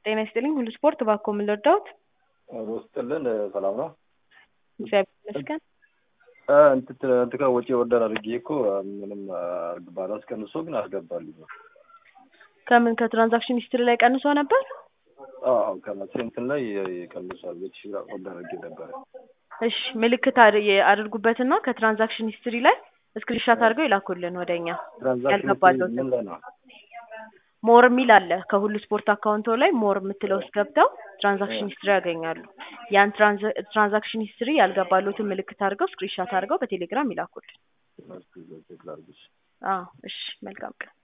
ጤና ይስጥልኝ ሁሉ ስፖርት እባክዎ ምን ልርዳዎት? ሮ ስጥልን ሰላም ነው። እግዚአብሔር ይመስገን። እንትን ጋር ወጪ ኦርደር አድርጌ እኮ ምንም ባላንስ ቀንሶ ግን አልገባልኝ። ከምን ከትራንዛክሽን ሂስትሪ ላይ ቀንሶ ነበር? አዎ ከመቼ እንትን ላይ ቀንሷል። ቤት ሺ ኦርደር አድርጌ ነበረ። እሺ ምልክት አድ- አድርጉበትና ከትራንዛክሽን ሂስትሪ ላይ ስክሪንሻት አድርገው ይላኩልን ወደኛ ትራንዛክሽን ያልገባለሁት ምን ላይ ነው? ሞር የሚል አለ ከሁሉ ስፖርት አካውንቶ ላይ ሞር የምትለው ውስጥ ገብተው ትራንዛክሽን ሂስትሪ ያገኛሉ። ያን ትራንዛ- ትራንዛክሽን ሂስትሪ ያልገባሉትን ምልክት አድርገው ስክሪንሻት አድርገው በቴሌግራም ይላኩልን። ላድርግሽ? አዎ እሺ መልካም ቀን